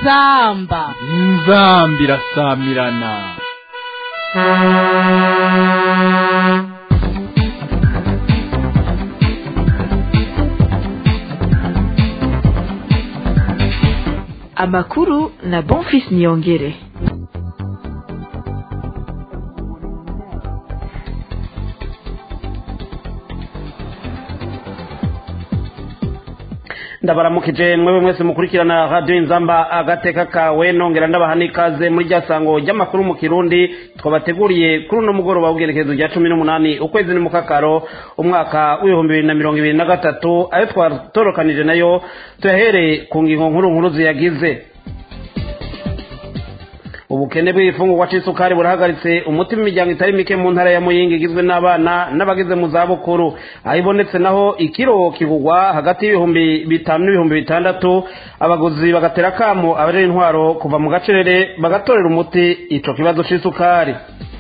inzamba inzamba irasamirana amakuru na bonfis niyongere ndabaramukije mwebwe mwese mukurikirana radiyo inzamba agateka kawe nongera ndabaha n'ikaze muri rya sango ry'amakuru mu kirundi twabateguriye kuri uno mugoroba w'ubwerekezo rya cumi n'umunani ukwezi ni mukakaro umwaka w'ibihumbi bibiri na mirongo ibiri na gatatu ayo twatorokanije nayo tuyahereye ku ngingo nkuru nkuru ziyagize ubukene bw'ifungurwa c'isukari burahagaritse umutima imiryango itari mike mu ntara ya muyinga igizwe n'abana n'abageze mu zabukuru aho ibonetse naho ikiro kigugwa hagati y'ibihumbi bitanu n'ibihumbi bitandatu abaguzi bagatera akamo abarera intwaro kuva mu gacerere bagatorera umuti ico kibazo c'isukari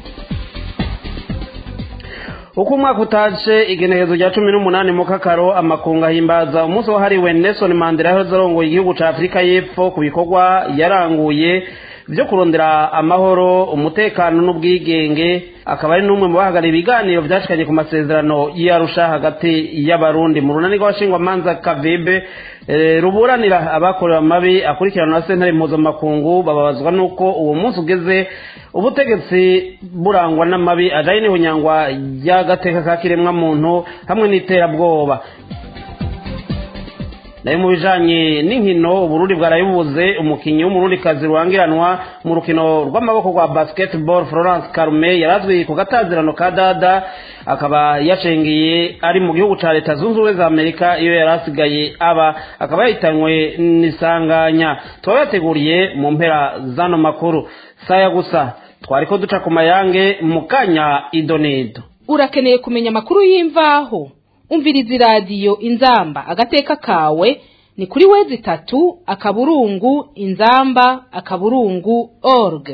uko umwaka utaje igenekerezo rya cumi n'umunani mu kakaro amakungu ahimbaza umunsi wahariwe nelson mandela yahoze arongoye igihugu ca afurika y'epfo ku bikorwa yaranguye byo kurondera amahoro umutekano n'ubwigenge akaba ari n'umwe mu bahagarariye ibiganiro byashikanye ku masezerano y'arusha hagati y'abarundi mu runani rw'abashingwamanza kavibe ruburanira abakorewe amabi akurikirana na sentare mpuzamakungu bababazwa n'uko uwo munsi ugeze ubutegetsi burangwa n'amabi ajanye n'ihunyangwa ry'agateka ka kiremwamuntu hamwe n'iterabwoba nayo mu bijanye n'inkino uburundi bwarayibuze umukinyi w'umurundikazi rurangiranwa mu rukino rw'amaboko rwa basketball florence karume yarazwi ku gatazirano ka dada akaba yacengeye ari mu gihugu ca leta zunze ubumwe za amerika iyo yari asigaye aba akaba yahitanywe n'isanganya tukaba yateguriye mu mpera z'ano makuru saya gusa twariko duca ku mayange mu kanya idonido urakeneye kumenya amakuru y'imvaho umviriza iradiyo inzamba agateka kawe ni kuri wezi itatu akaburungu inzamba akaburungu org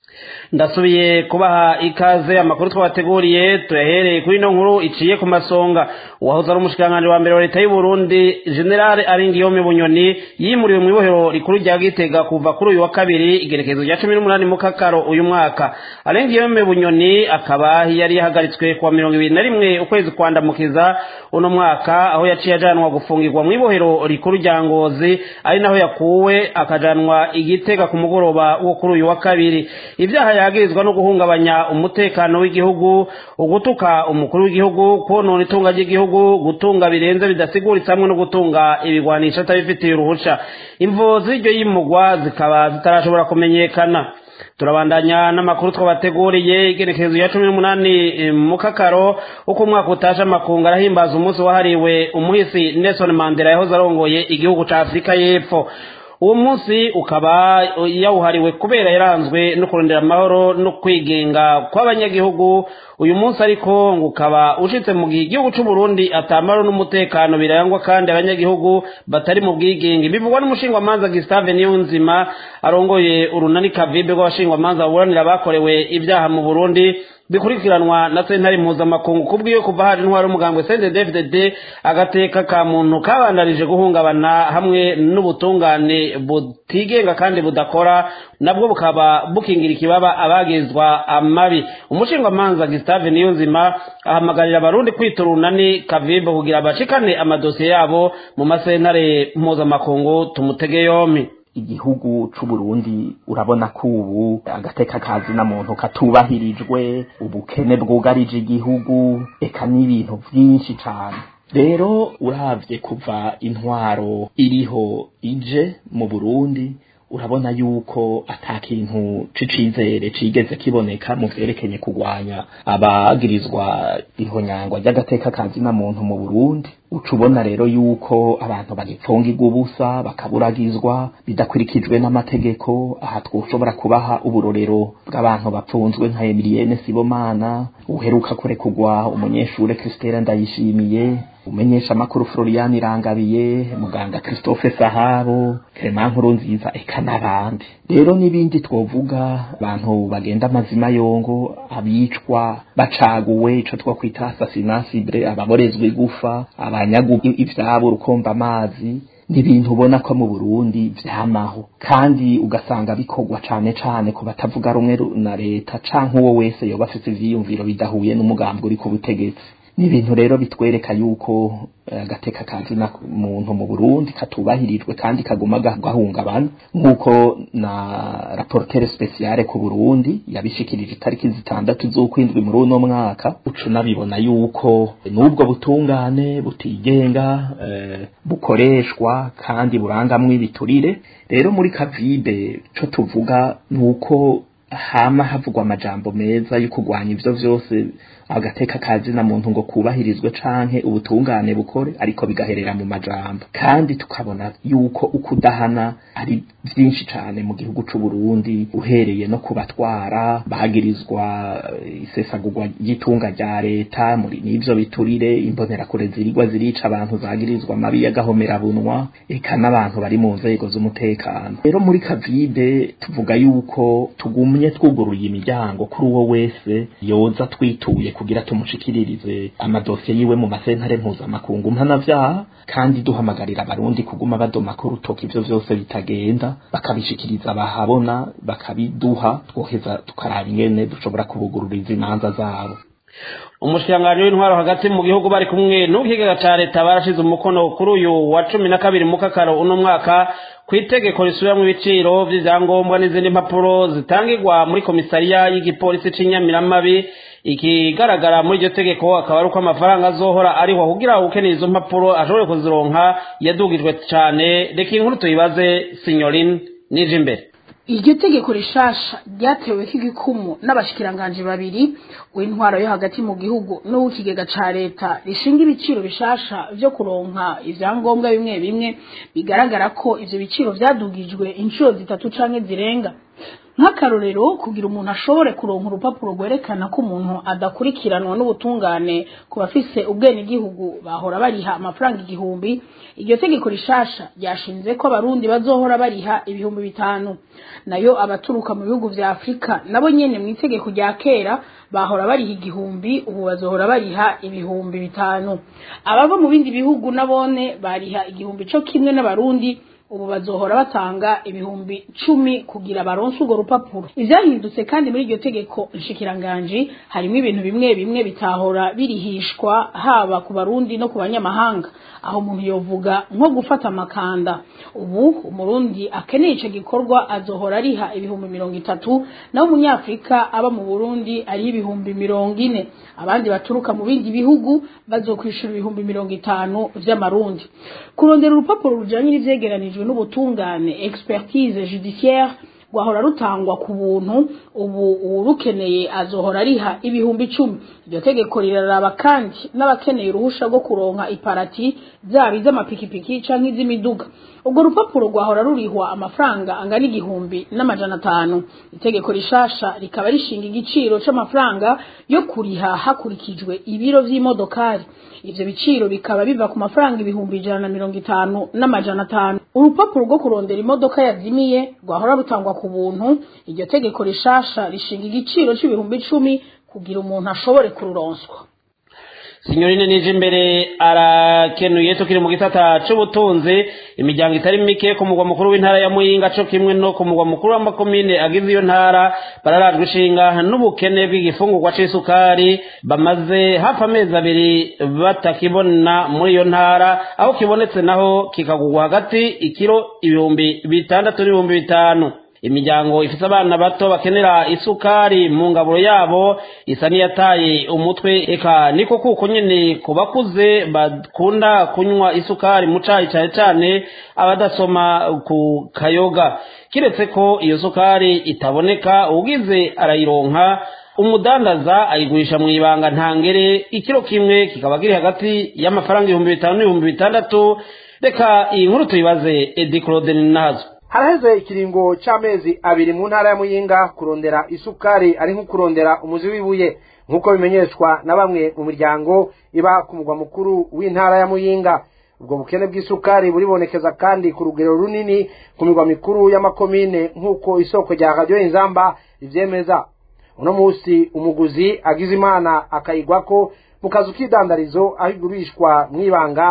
ndasubiye kubaha ikaze amakuru twabateguriye tuyahereye kuri ino nkuru iciye ku masonga uwahoze ari umushikiranganji wa mbere wa leta y'u Burundi generale Aringiyome Bunyoni yimuriwe mu ibohero rikuru rya Gitega kuva kuri uyu wa kabiri igerekezo rya cumi n'umunani mu kakaro uyu mwaka Aringiyome Bunyoni akaba yari yahagaritswe kuwa mirongo ibiri na rimwe ukwezi kwandamukiza uno mwaka aho yaciye ajanwa gufungirwa mu ibohero rikuru rya Ngozi ari naho yakuwe akajanwa igitega ku mugoroba wo kuri uyu wa kabiri ibyaha yagirizwa no guhungabanya umutekano w'igihugu ugutuka umukuru w'igihugu konona itunga ry'igihugu gutunga birenze bidasiguritse hamwe no gutunga ibigwanisha atabifitiye uruhusha imvo z'iryo yimugwa zikaba zitarashobora kumenyekana turabandanya n'amakuru twabateguriye igenekerezo ya cumi n'umunani mu kakaro uko umwaka utaje amakungu arahimbaza umunsi wahariwe umuhisi nelson mandela yahoze arongoye igihugu ca afurika y'epfo uwo munsi ukaba yawuhariwe kubera yaranzwe no kurondera amahoro no kwigenga kw'abanyagihugu uyu munsi ariko ngo ukaba ushitse mu gihe igihugu c'u Burundi atamaro n'umutekano birangwa kandi abanyagihugu batari mu bwigenge bivugwa n'umushingwamanza Gustave Niyonzima arongoye urunani kavibe rw'abashingwamanza baburanira abakorewe ibyaha mu Burundi bikurikiranwa na sentare mpuzamakungu kubwiyo kuva hari intwaro umugambwe CNDD-FDD agateka ka muntu kabandanije guhungabana hamwe n'ubutungane butigenga kandi budakora nabwo bukaba bukingira ikibaba abagizwa amabi umushingwamanza Gustave Niyonzima ahamagarira abarundi kwita urunani kavibe kugira bashikane amadosiye yabo mu masentare mpuzamakungu tumutege yompi igihugu c'uburundi urabona ko ubu agateka kazi na muntu katubahirijwe ubukene bwugarije igihugu eka n'ibintu vyinshi cane rero uravye kuva intwaro iriho ije mu burundi urabona yuko ata kintu c'icizere cigeze kiboneka mu vyerekeye kugwanya abagirizwa ihonyangwa ry'agateka kazi na muntu mu burundi uca ubona rero yuko abantu bagipfungirwa ubusa bakaburagizwa bidakurikijwe n'amategeko aha twoshobora kubaha uburorero bw'abantu bapfunzwe nka Emilienne Sibomana uheruka kurekurwa umunyeshure Christelle Ndayishimiye umenyesha amakuru Florian Irangabiye muganga Christophe Sahabo Clement Nkurunziza eka n'abandi rero n'ibindi twovuga abantu bagenda amazima yongo abicwa bacaguwe ico twokwita assassinat ciblé ababorezwa igufa abanyagu ivyabo rukomba amazi ni ibintu ubona ko mu Burundi vyamaho kandi ugasanga bikorwa cane cane ku batavuga rumwe na leta canke uwo wese yoba afise ivyiyumviro bidahuye n'umugambi uri ku butegetsi ni ibintu rero bitwereka yuko agateka kazi na muntu mu Burundi katubahirijwe kandi kaguma gahungabana nk'uko na rapporteur spéciale ku Burundi yabishikirije itariki zitandatu z'ukwindwi muri uno mwaka ucu nabibona yuko n'ubwo butungane butigenga eh, bukoreshwa kandi burangamwe ibiturire rero muri kavibe co tuvuga nuko hama havugwa amajambo meza yo kurwanya ivyo vyose agateka kazi na muntu ngo kubahirizwe canke ubutungane bukore ariko bigaherera mu majambo kandi tukabona yuko ukudahana ari vyinshi cane mu gihugu c'u Burundi uhereye no kubatwara bagirizwa isesagurwa ry'itunga rya leta muri n'ivyo biturire imbonera kure zirigwa zirica abantu zagirizwa mabi y'agahomera bunwa eka n'abantu bari mu nzego z'umutekano rero muri kavide tuvuga yuko tugumye twuguruye imiryango kuri uwo wese yoza twituye kugira tumushikiririze amadosiye yiwe mu masentare mpuzamakungu mpanavyaha kandi duhamagarira abarundi kuguma badoma ko urutoka ivyo vyose bitagenda bakabishikiriza bahabona bakabiduha twoheza tukaraba ingene dushobora kubugururiza imanza zabo umushikiranganji w'intwaro hagati mu gihugu bari kumwe n'ukigega ca leta barashize umukono kuri uyu wa cumi na kabiri mu kakaro uno mwaka ku itegeko risubiramwo ibiciro vy'ivyangombwa n'izindi mpapuro zitangirwa muri komisariya y'igipolisi c'inyamiramabi ikigaragara muri iryo tegeko akaba ari uko amafaranga azohora ariho kugira ukeneye izo mpapuro ashobore kuzironka yadugijwe cane reka inkuru tuyibaze sinyorin nije imbere iryo tegeko rishasha ryatewe k'igikumu n'abashikiranganji babiri w'intwaro yo hagati mu gihugu n'uw'ikigega ca leta rishinga ibiciro bishasha vyo kuronka ivyangombwa bimwe bimwe bigaragara ko ivyo biciro vyadugijwe inshuro zitatu canke zirenga nk'akarorero kugira umuntu ashobore kuronka urupapuro rwerekana ko umuntu adakurikiranwa n'ubutungane ku bafise ubwenegihugu bahora bariha amafaranga igihumbi iryo tegeko rishasha ryashinze ko abarundi bazohora bariha ibihumbi bitanu nayo abaturuka mu bihugu vya afurika nabo nyene mu itegeko rya kera bahora bariha igihumbi ubu bazohora bariha ibihumbi bitanu abava mu bindi bihugu nabone bariha igihumbi co kimwe n'abarundi ubu bazohora batanga ibihumbi cumi kugira baronse urwo rupapuro ivyahindutse kandi muri iryo tegeko nshikiranganji harimo ibintu bimwe bimwe bitahora birihishwa haba ku barundi no ku banyamahanga aho umuntu yovuga nko gufata amakanda ubu umurundi akeneye ico gikorwa azohora ariha ibihumbi mirongo itatu naho umunyafurika aba mu burundi ariho ibihumbi mirongo ine abandi baturuka mu bindi bihugu bazokwishura ibihumbi mirongo itanu vy'amarundi kurondera urupapuro rujanye n'ivyegeranijwe n'ubutungane expertise judiciaire rwahora rutangwa ku buntu ubu uwurukeneye azohora ariha ibihumbi icumi iryo tegeko riraraba kandi n'abakeneye uruhusha rwo kuronka iparati zaba iz'amapikipiki canke iz'imiduga urwo rupapuro rwahora rurihwa amafaranga angana igihumbi n'amajana atanu itegeko rishasha rikaba rishinga igiciro c'amafaranga yo kuriha hakurikijwe ibiro vy'imodokari ivyo biciro bikaba biva ku mafaranga ibihumbi ijana na mirongo itanu n'amajana atanu urupapuro rwo kurondera imodoka yazimiye rwahora rutangwa ku buntu iryo tegeko rishasha rishinga igiciro c'ibihumbi icumi kugira umuntu ashobore kururonswa sinyorine nije imbere arakenuye tukiri mu gisata c'ubutunzi imiryango itari mike ku mugwa mukuru w'intara ya muyinga co kimwe no ku mugwa mukuru w'amakomine agize iyo ntara bararajwe ishinga n'ubukene bw'igifungurwa c'isukari bamaze hafi amezi abiri batakibona muri iyo ntara aho kibonetse naho kikagurwa hagati ikiro ibihumbi bitandatu n'ibihumbi bitanu imiryango ifite abana bato bakenera isukari mu ngaburo yabo isa n'iyataye umutwe eka niko kuko nyine ku bakuze bakunda kunywa isukari mu cayi cyane cyane abadasoma ku kayoga kiretse ko iyo sukari itaboneka ugize arayironka umudandaza ayigurisha mu ibanga ntangere ikiro kimwe kikaba kiri hagati y'amafaranga ibihumbi bitanu n'ibihumbi bitandatu reka iyi nkuru tuyibaze edi claude nazo haraheze ikiringo c'amezi abiri mu ntara ya muyinga kurondera isukari ari nko kurondera umuzi w'ibuye nk'uko bimenyeshwa na bamwe mu miryango iba ku mugwa mukuru w'intara ya muyinga ubwo bukene bw'isukari buribonekeza kandi ku rugero runini ku migwa mikuru y'amakomine nk'uko isoko rya radiyo inzamba rivyemeza uno musi umuguzi agize imana akayigwako mu kazu k'idandarizo aho igurishwa mw'ibanga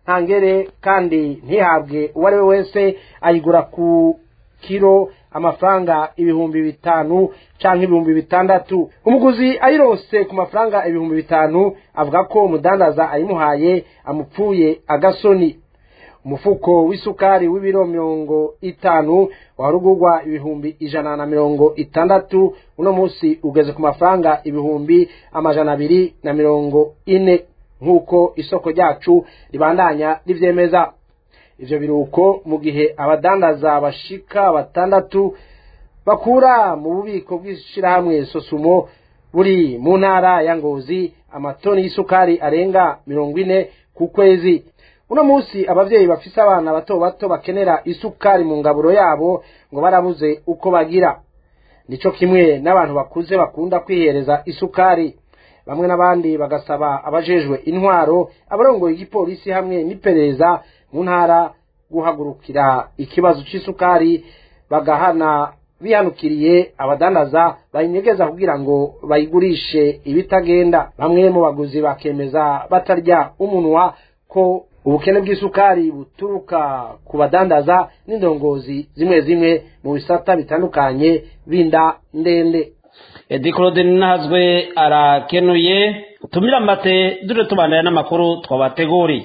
ntangere kandi ntihabwe uwo ari we wese ayigura ku kiro amafaranga ibihumbi bitanu canke ibihumbi bitandatu umuguzi ayirose ku mafaranga ibihumbi bitanu avuga ko umudandaza ayimuhaye amupfuye agasoni umufuko w'isukari w'ibiro mirongo itanu warugurwa ibihumbi ijana na mirongo itandatu uno munsi ugeze ku mafaranga ibihumbi amajana abiri na mirongo ine nk'uko isoko ryacu ribandanya rivyemeza ivyo biruko mu gihe abadandaza bashika batandatu bakura mu bubiko bw'ishirahamwe sosumo buri mu ntara ya ngozi amatoni y'isukari arenga mirongo ine ku kwezi uno munsi abavyeyi bafise abana bato bato bakenera isukari mu ngaburo yabo ngo barabuze uko bagira nico kimwe n'abantu bakuze bakunda kwihereza isukari bamwe n'abandi bagasaba abajejwe intwaro abarongoye igipolisi hamwe n'iperereza mu ntara guhagurukira ikibazo c'isukari bagahana bihanukiriye abadandaza bayinyegeza kugira ngo bayigurishe ibitagenda bamwe mu baguzi bakemeza batarya umunwa ko ubukene bw'isukari buturuka ku badandaza n'indongozi zimwe zimwe mu bisata bitandukanye binda ndende edi claude ntazwe arakenuye utumira amate dore tubandanya n'amakuru twabateguriye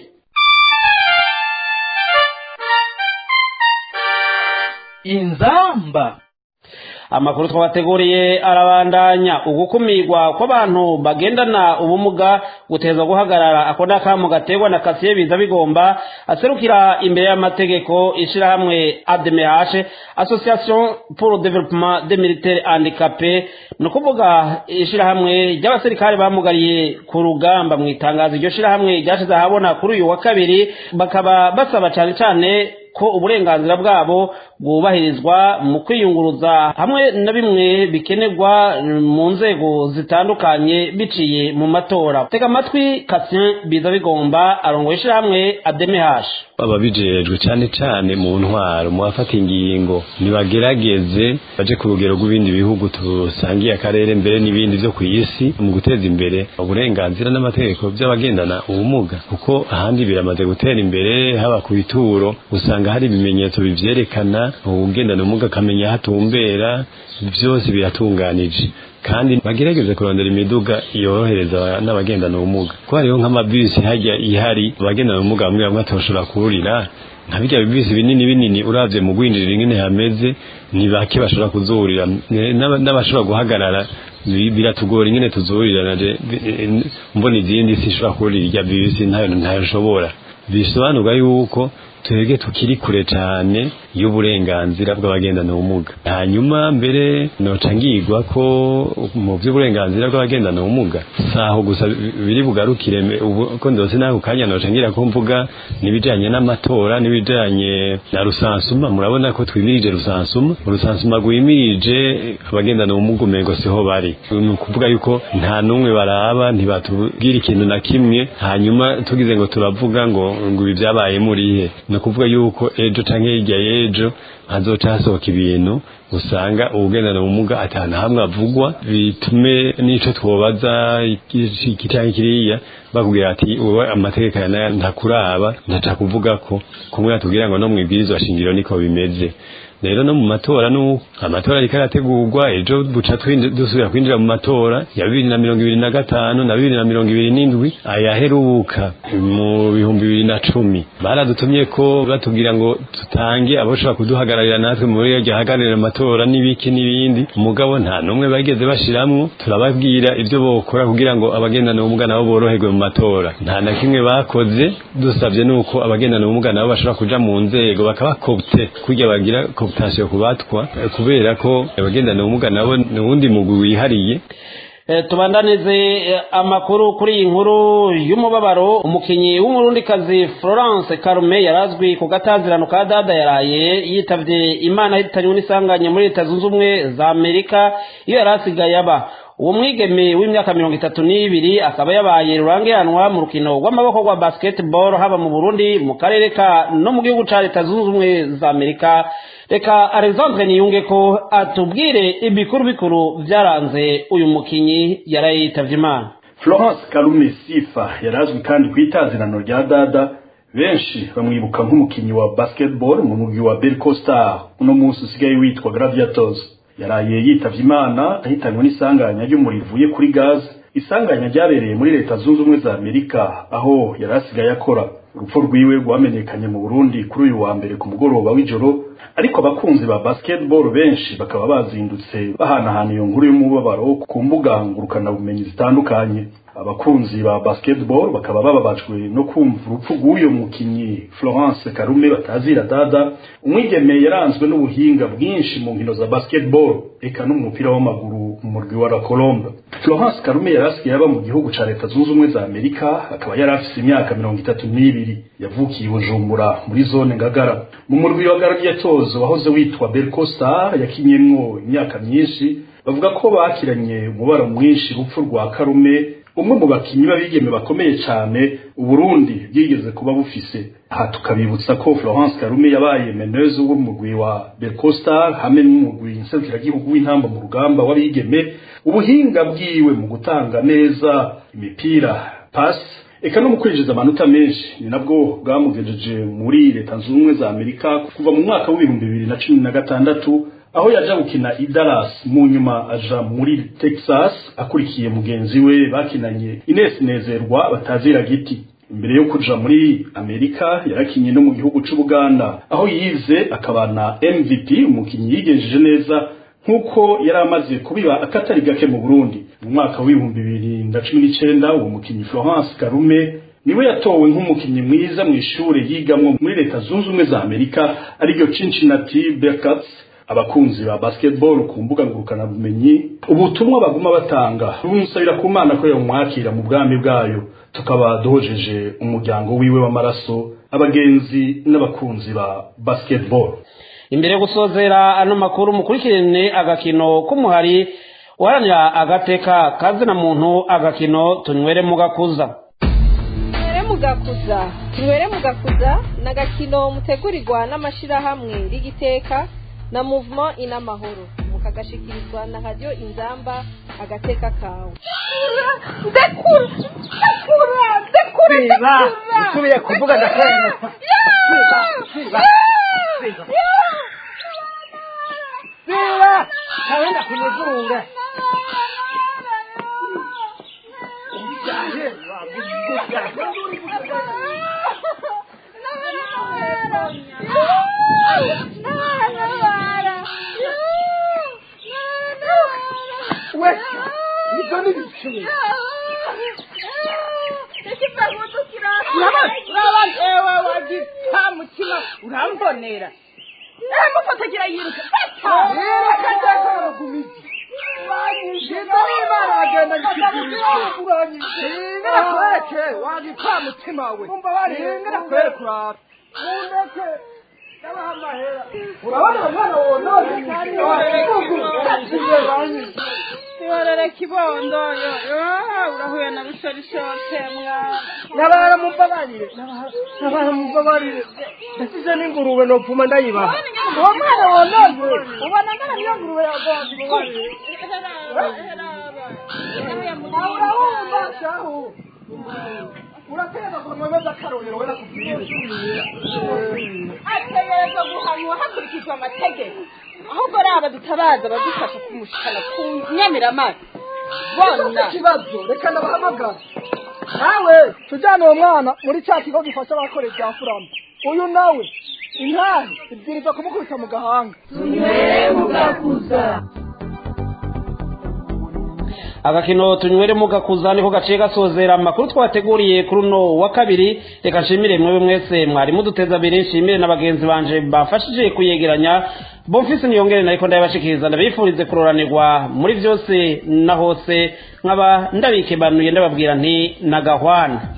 inzamba amakuru twabateguriye arabandanya ugukumirwa kw'abantu bagendana ubumuga guteza guhagarara ako n'akamu gaterwa na kasiye biza bigomba aserukira imbere y'amategeko ishirahamwe admh association pour le développement des militaires handicapés ni ukuvuga ishirahamwe ry'abasirikare bamugariye ku rugamba mu itangazo iryo shirahamwe ryashize ahabona kuri uyu wa kabiri bakaba basaba cane cane ko uburenganzira bwabo bwubahirizwa mu kwiyunguruza hamwe na bimwe bikenerwa mu nzego zitandukanye biciye mu matora tega amatwi kasien biza bigomba arongoye ishirahamwe ademehash ababijejwe cyane cyane mu ntwaro mu bafata ingingo nibagerageze baje ku rugero rw'ibindi bihugu tusangiye akarere mbere n'ibindi byo ku isi mu guteza imbere uburenganzira n'amategeko by'abagendana ubumuga kuko ahandi biramaze gutera imbere haba ku bituro usanga hari ibimenyetso bivyerekana ugendana ubumuga akamenya aho atumbera byose biratunganije kandi bagerageze kurondera imiduga yorohereza n'abagendana ubumuga ko hariho nk'amabisi hajya ihari abagendana ubumuga bamwe bamwe batoshobora kurira nka birya bibisi binini binini uravye mu gwinjirira ingene hameze ni bake bashobora kuzurira n'abashobora guhagarara biratugora ingene tuzurira naje mbona izindi sinshobora kurira irya bibisi ntayo ntayo nshobora bisobanurwa yuko twebwe tukiri kure cyane y'uburenganzira bw'abagendana ubumuga hanyuma mbere noca ngirwa ko mu by'uburenganzira bw'abagendana ubumuga saho gusa biri bugarukire ko ndose nako kanya noca ngira ko mvuga n'ibijanye n'amatora n'ibijanye na rusansuma murabona ko twimirije rusansuma rusansuma rwimirije abagendana ubumuga umengo siho bari ni ukuvuga yuko nta n'umwe baraba ntibatubwira ikintu na kimwe hanyuma tugize ngo turavuga ngo ngo ibi byabaye murihe ni ukuvuga yuko ejo canke hirya y'ejo hazoca hasohoka ibintu usanga ubugendana ubumuga atana hamwe avugwa bitume n'ico twobaza iki canke kiriya bakubwira ati wowe amategeko aya ntakuraba ntaca kuvuga ko kumwe atubwira ngo no mwibwirizwa shingiro niko bimeze rero no mu matora nuko amatora ariko arategurwa ejo buca dusubira kwinjira mu matora ya bibiri na mirongo ibiri na gatanu na bibiri na mirongo ibiri n'indwi ayaheruka mu bihumbi bibiri na cumi baradutumye ko batubwira ngo tutange aboshobora kuduhagararira natwe muri iyo gihagararira amatora n'ibiki n'ibindi umugabo nta n'umwe bageze bashiramwo turababwira ibyo bokora kugira ngo abagendana ubumuga nabo boroherwe mu matora nta na kimwe bakoze dusabye nuko abagendana ubumuga nabo bashobora kuja mu nzego bakabakopte kurya bagira koputasiyo kubatwa kubera ko abagendana ubumuga nabo ni uwundi mugwi wihariye tubandanize amakuru kuri iyi nkuru y'umubabaro umukinnyi w'umurundikazi florence karume yarazwi ku gatazirano ka dada yaraye yitavye imana ahitanywe n'isanganya muri leta zunze ubumwe za amerika iyo yari asigaye aba uwo mwigeme w'imyaka mirongo itatu n'ibiri akaba yabaye rurangiranwa mu rukino rw'amaboko rwa basketball haba mu burundi mu karere ka no mu gihugu ca leta zunze ubumwe za amerika reka alexandre niyunge ko atubwire ibikuru bikuru byaranze uyu mukinyi yaraye yitavye imana florence karume sifa yarazwi kandi ku itazirano rya dada benshi bamwibuka nk'umukinyi wa basketball mu mugwi wa Berco Star uno munsi usigaye witwa Gladiators yaraye yitavye imana ahitanwe n'isanganya ry'umuriro uvuye kuri gaz isanganya ryabereye muri leta zunze ubumwe za amerika aho yari asigaye akora urupfu rwiwe rwamenyekanye mu burundi kuri uyu wa mbere ku mugoroba w'ijoro ariko abakunzi ba basketball benshi bakaba bazindutse bahanahana iyo nkuru y'umubabaro ku mbuga ngurukanabumenyi zitandukanye abakunzi ba basketball bakaba bababajwe no kumva urupfu rw'uyo mukinyi Florence Karume batazira dada umwigeme yaranzwe n'ubuhinga bwinshi mu nkino za basketball eka n'umupira w'amaguru mu murwi wa La Colombe Florence Karume yarasigaye aba mu gihugu ca leta zunze ubumwe za Amerika akaba yari afise imyaka mirongo itatu n'ibiri yavukiye i Bujumbura muri zone Ngagara mu murwi wa Gladiators wahoze witwa Berco Star yakinyemwo imyaka myinshi bavuga ko bakiranye umubaro mwinshi urupfu rwa Karume umwe mu bakinyi b'abigeme bakomeye cyane uburundi bwigeze kuba bufise aha tukabibutsa ko florence karume yabaye meneuse w'umugwi wa bercostar hamwe n'umugwi nserukiragihugu w'intamba mu rugamba w'abigeme ubuhinga bwiwe mu gutanga neza imipira pasi eka no mu kwinjiza amanota menshi ni nabwo bwamugejeje muri leta zunze ubumwe za amerika kuva mu mwaka w'ibihumbi bibiri na cumi na gatandatu aho yaja gukina i Dallas mu nyuma aja muri Texas akurikiye mugenzi we bakinanye Ines Nezerwa batazira giti imbere yo kuja muri Amerika yarakinye no mu gihugu c'Ubuganda aho yize akabana MVP umukinyi yigenjeje neza nk'uko yari amaze kubiba akatari gake mu Burundi mu mwaka w'ibihumbi bibiri na cumi n'icenda uwo mukinyi Florence Karume niwe yatowe nk'umukinyi mwiza mu ishure yigamwo muri leta zunze ubumwe za Amerika ariryo Cincinnati Bearcats abakunzi ba basketball ku mbuga ngurukana bumenyi ubutumwa baguma batanga bumusabira ku mana ko yamwakira mu bwami bwayo tukaba duhojeje umuryango wiwe w'amaraso abagenzi n'abakunzi ba basketball imbere yo gusozera ano makuru mukurikirane agakino k'umuhari uharanira agateka kazina muntu agakino tunywere mu gakuza tunywere mu gakuza tunywere mu gakuza ni agakino mutegurirwa n'amashyirahamwe rigiteka na movement inamahoro mukagashikirizwa na radio inzamba agateka kawe ndekura ndekura ndekura siba usubiye kuvuga ndakwemeza siba siba siba siba ntawenda kunyuzura we nibyo n'ibiciro ewe wagita mutima urambonera ehe mufatagira yiruka yiruka ndakora ku miti Shida n'Imana bagenda ngikigurisha nakwereke wagita mutima we nakwereke urara undeke ndabaha amahera urabona umwana wonone Tiwarere kibondo yo yo urahuye na bishorishoshe mwana nabara mumbabarire nabara mumbabarire ndasize n'ingurube nopfuma ndayibaha uwo mwana wonone ubona ngana niyo ngurube yagonze urabumva shahu urateza kumwemeza akarorero wera kubwire ategerezwa guhanwa hakurikijwe amategeko ahubwo raba dutabaza badufasha kumushikana ku nyamiramazi bona ikibazo reka nabahamagara nawe tujyane uwo mwana muri cya kigo gifasha abakorera ibya furama uyu nawe intare ibwiriza kumukubita mu gahanga tunywere mugakuza agakino tunywere mu gakuza niko gaciye gasozera amakuru twateguriye kuri uno wa kabiri reka nshimire mwewe mwese mwari muduteza abiri nshimire na bagenzi banje bafashije kuyegeranya bomfise niyongere nariko ndabashikiriza ndabifurize kuroranirwa muri vyose na hose nkaba ndabikebanuye ndababwira nti nagahwana